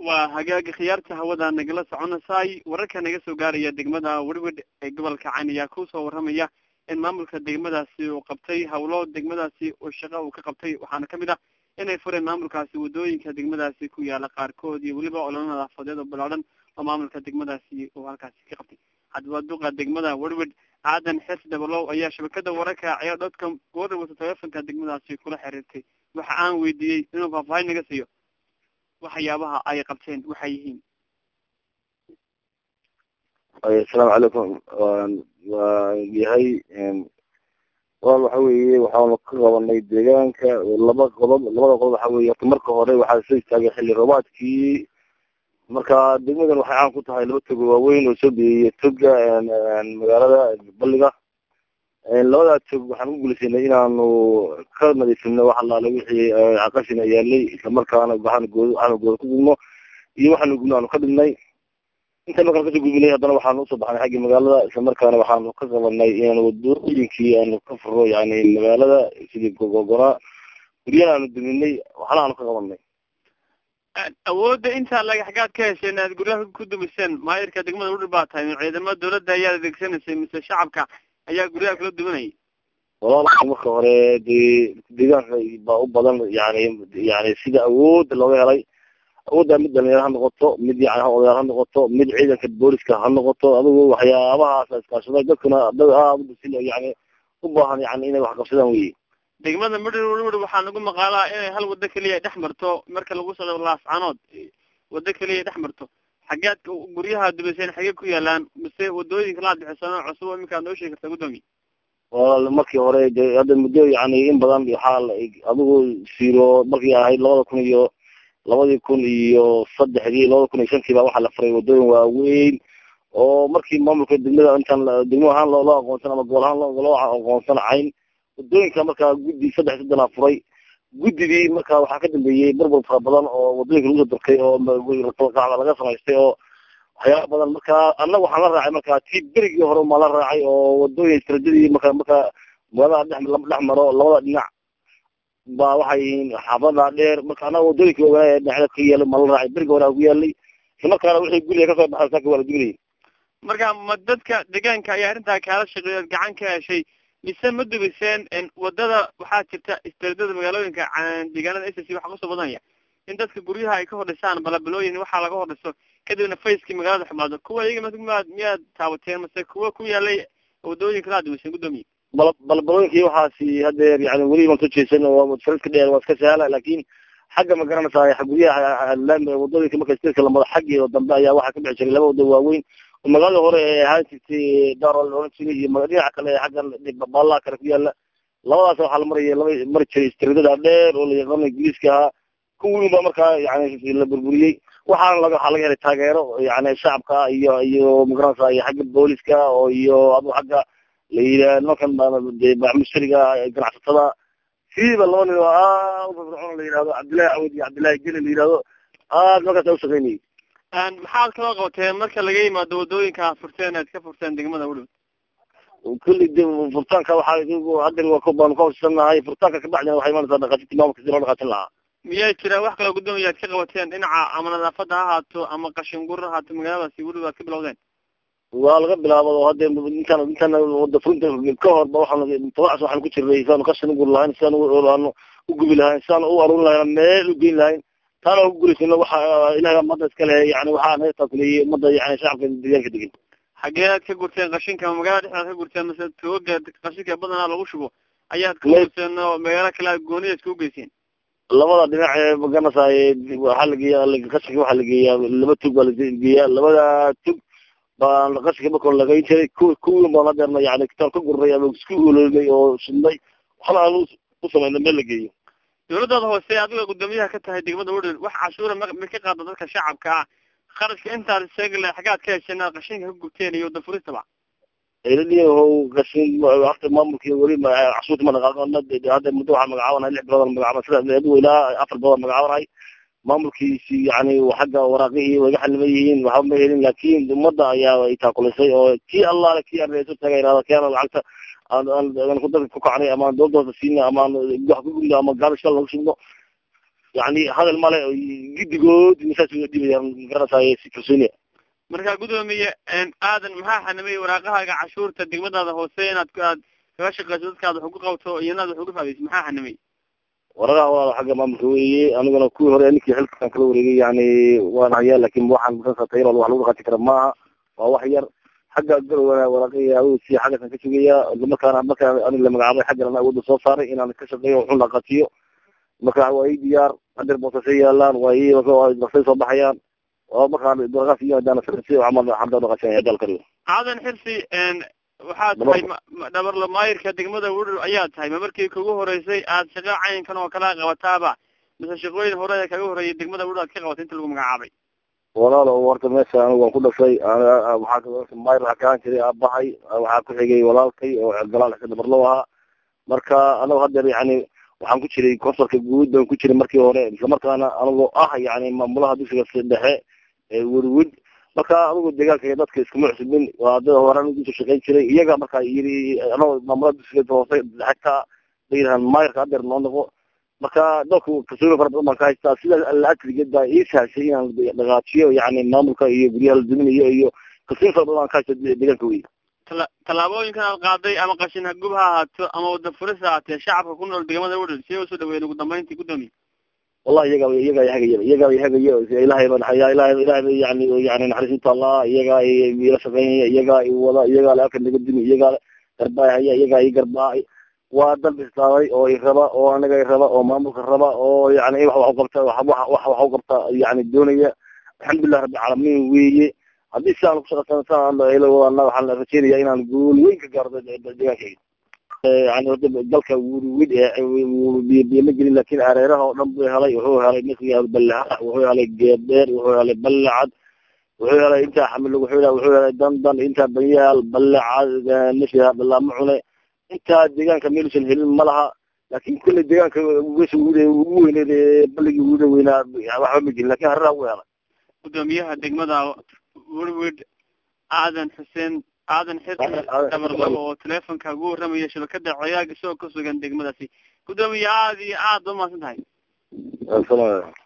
waa hagaaga khiyaarta hawada nagala soconaysay wararka naga soo gaaraya degmada werwed ee gobolka cayn ayaa kusoo waramaya in maamulka degmadaasi uu qabtay hawlo degmadaasi oo shaqo uu ka qabtay waxaana kamid ah inay fureen maamulkaasi wadooyinka degmadaasi ku yaala qaarkood iyo weliba ololo nadaafadeed oo bilaadhan oo maamulka degmadaasi uu halkaasi ka qabtay cadwaaduqa degmada werwed aadan xes dabalow ayaa shabakada wararka ciyaar dotcom goor wata telefonka degmadaasi kula xiriirtay waxa aan weydiiyey inuu faahfaahin naga siiyo waxyaabaha ay qabteen waxay yihiin asalaamu calaykum waa yahay wal waxa weeye waxaanu ka qabanay deegaanka laba qodob labada qodob waxa weye orta marka hore waxaa soo istaagay xilli roobaadkii marka degmadan waxay caan ku tahay laba togo waaweyn oo soo biyeyay toga magaalada balliga labadaa tog waxaan ku guulaysanay inaanu ka nadiifino wax allaale wixii qashina yaalay islamarkaana waxaanu good waxaanu gooda ku gubno iyo waxaanu gubno aanu ka dhibnay inta markaan kasoo gudbinay haddana waxaanu usoo baxnay xagga magaalada islamarkaana waxaanu ka qabanay inaan wadooyinkii aanu ka furo yani magaalada sidii gogogona guryana aanu duminay waxna aanu ka qabanay awoodda intaa laga xagaad ka hesheen aad guryaha ku dumiseen maayirka degmada udhir baa tahay ciidamada dawladda ayaad adeegsanaysay mise shacabka ayaa guryaha kala duwanayay walaal marka hore dee deegaanka baa u badan yani yani sida awoodda looga helay awoodda mid dhalinyaro ha noqoto mid yani odayaal ha noqoto mid ciidanka booliska ha noqoto adigu waxyaabahaas iskaashaday dadkuna dad aada si yani u baahan yani inay wax qabsadaan weye degmada midhir waxaa nagu maqaalaa inay hal wado keliya dhex marto marka lagu socdo laascanood wado keliya dhex marto xageed guryaha dumiseen xagee ku yaalaan mise wadooyinka laad bixisano cusub iminkaad noo sheegi karta guddoomiye walaal markii hore de hadda muddo yani in badan waxaa adigu siro markii ahayd labada kun iyo labadii kun iyo saddexdii labada kun iyo shantii baa waxaa la furay wadooyin waaweyn oo markii maamulka degmada intaan degmo ahaan loo loo aqoonsan ama gobol ahaan loo aqoonsan cayn wadooyinka markaa guddi saddex saddanaa furay guddigii marka waxaa ka dambeeyey burbur fara badan oo wadooyinka lagu soo durkay oo qacda laga samaystay oo waxyaaba badan marka annaga waxaan la raacay marka tii berigii hore maa la raacay oo wadooyin istaraadadii marka marka magaalada dhex dhex maro labada dhinac ba waxay yihiin xaafada dheer marka annaga wadooyinka ogaa ee dhinacyada ka yaala maa la raacay berigi hore ku yaalay isla markaana wixii guriga kasoo baxay saaka waa la duminayay marka ma dadka deegaanka ayaa arrintaa kaala shaqeeya gacan ka heshay mise ma dubiseen wadada waxaa jirta istaraadada magaalooyinka deegaanada s c waxaa kusoo badanaya in dadka guryaha ay ka hordhisaan balabalooyin waxaa laga hordhiso kadibna facekii magaalada xumaado kuwa iyaga miyaad miyaad taabateen mase kuwa ku yaalay wadooyinka laa dumiseen guddoomiye bal balbalooyinkii waxaasi hadeer yani weli maan soo jeesan waa faradka dheer waa iska sahla laakin xagga ma garanaysaa guryaha wadooyinka marka stirka lamado xaggeeda dambe ayaa waxaa ka bixi jiray laba wado waaweyn oo magaalada hore ee ahaan jirtay darol oran jiray iyo dhinaca kale xaggan baalaha kale ku yaala labadaas waxaa la maraya laba mari jiray istiraadada dheer oo la yaqaano ingiriiska ahaa kuwiin baa markaa yani la burburiyey waxaana laga waxaa laga helay taageero yani shacabka iyo iyo magaranaysa iyo xagga booliska oo iyo adu xagga la yidhaha nimankan bacmushariga ganacsatada siiba laba nin oo aad ufirfircoon la yihahdo cabdillahi cawad iyo cabdillahi geli la yihahdo aad markaas u shaqeynayay maxaad kala qabateen marka laga yimaado wadooyinka furteen aad ka furteen degmada udhow kulli de furtaanka waxaa haddan waa baanu ka horsanahay furtaanka kabacdina waxay imanaysaa dhaqaajinta maamulka si loo dhaqaajin lahaa miyaa jira wax kaloo guddoomiya aad ka qabateen dhinaca ama nadaafada ha ahaato ama qashin gur ha ahaato magaaladaasi weliba aad ka bilowdeen waa laga bilaabo oo hadde intaan intaan wada furinta ka horba waxaan tabacs waxaan ku jirnay siaanu qashin ugur lahayn siaan aanu ugubi lahayn siaan u aruurin lahayn meel ugeyn lahayn taana ku guulaysano waxa ilahay umada iska leh yani waxaa naga taakuleeyey umada yani shacabka deegaanka degan xagee aad ka gurteen qashinka magaalada dhexdaad ka gurteen mase tooga qashinka badanaa lagu shubo ayaad ka gurteen oo magaalo kale aad gooniya iskugu geyseen labada dhinac ee magaranaysaay waxaa lageeya qashinka waxaa lageeyaa laba tug baa lageeyaa labada tug baan qashinka marka hore lagayn jiray ku kuwin baan hadeerna yani kitaan ka gurnay ama isku ololinay oo shidnay waxna aan u samayna meel la geeyo dawladooda hoose adiga guddoomiyaha ka tahay degmada udhil wax cashuura ma ma ka qaada dadka shacabka ah kharashka intaad sheegi lahay xaggaad ka hesheen aad qashinka ka gubteen iyo wadafuristaba iladiyahow qashin horta maamulki weli cashuurta ma dhaqaaqana hadda muddo waxaa magacaabanahay lix bilood magacaabana sida adigu ilaa afar bilood magacaabanahay maamulkiisi yani xagga waraaqihii way ga xaliman yihiin waxba ma helin laakin ummadda ayaa ay taakulisay oo kii allaale kii aan reeso taga irahda keena lacagta aan aan ku dadka ku kacnay ama dowladda hoose siina ama wax ku gudno ama gaabishka lagu shubno yani hadal male gidigood saas uga dhibayaan magaranaysaay si kalsooniya marka guddoomiye aadan maxaa xanimay waraaqahaaga cashuurta degmadaada hoose inaad aad kaga shaqeyso dadkaada wax ugu qabto iyo inaad wax uga faadayso maxaa xanimay wararaha waa xagga maamulka weeye aniguna kuwii hore ninkii xilkaan kala wareegay yani waan hayaa lakin waxaan masansa tayalood wax lagu dhaqaati kara maaha waa wax yar xagga garowana waraaqihii awoodsi xaggasan ka sugaya islamarkaana markaan anig la magacaabay xaggan awoodda soo saaray inaan ka shaqeeyo waxun dhaqaatiyo marka waa ii diyaar hadeer boosasay yaalaan waa ii basay soo baxayaan oo markaan waraqaas iyo hadaan camal xamda dhaqaashanaya dalkariyo aadan xirsi waxaad tahay dhabarlo maayirka degmada wudhur ayaa tahay ma markii kugu horeysay aad shaqa caynkan oo kala qabataaba mise shaqooyin hore kaga horeeyay degmada wudhur aad ka qabatay inta lagu magacaabay walaalo horta meesha anigu waan ku dhashay waxaa maayir waxaa kahaan jiray aabahay waxaa ku xigay walaalkay oo galaal xisa dhabarlo ahaa marka anagu hadeer yani waxaan ku jiray konsolka guud baan ku jiray markii hore islamarkaana anigoo ah yani maamulaha dugsiga dhexe ee werwid marka adigu deegaanka iyo dadka iskuma cusubin waa dad horaan ugu soo shaqeyn jiray iyaga marka yiri anagoo maamulaha dugsiga hoose xataa bayirahan maayirka hadeer noo noqo marka dadku kalsooni fara badan baan ka haystaa sida laakrigeed baa ii sahashay inaan dhaqaajiyo yani maamulka iyo guryaha la duminayo iyo kalsooni fara badan baan ka haysta deegaanka wey tala tallaabooyinkan aad qaaday ama qashin hagub ha ahaato ama wada furis ha ahaatee shacabka ku nool degmada wudhur si usoo dhaweyn ugu dambeyntii guddoomiye wallahi iyaga iyaga hagaya iyaga hagayo ilahay baan hayaa ilahay ilahay ba yani yani naxariis utaallaa iyaga ila shaqeynaya iyaga i wada iyaga le aka naga dimi iyaga garbaa haya iyaga i garbaa waa dal bislaaday oo i raba oo anaga i raba oo maamulka raba oo yani wax wax uqabta wax wax wax uqabta yani doonaya alxamdulilah rabbi caalamiin weeye haddii sidaan kushaqeysan saan waxaan rajeynaya inaan guul weyn ka gaaro deegaankayga yani horta dalka wurwid biyo ma gelin lakin areeraha oo dhan buu helay wuxuu helay masiga ballaha wuxuu helay geebeer wuxuu helay ballacad wuxuu helay intaa xamil wuxuu helay wuxuu helay dandan intaa banyaal ballacad masiga ballaamo cune intaa deegaanka meelusan helin ma laha lakin kulley deegaanka wesa ugu weyneed balligii ugu weynaa waxba ma gelin lakin hareeraha wuu helay guddoomiyaha degmada werwid aadan xuseen aadan xirsi dhabarlabo oo teleefonka ugu warramaya shabakada coyaag isagoo ka sugan degmadaasi guddoomiye aada iyo aad ba umahadsan tahay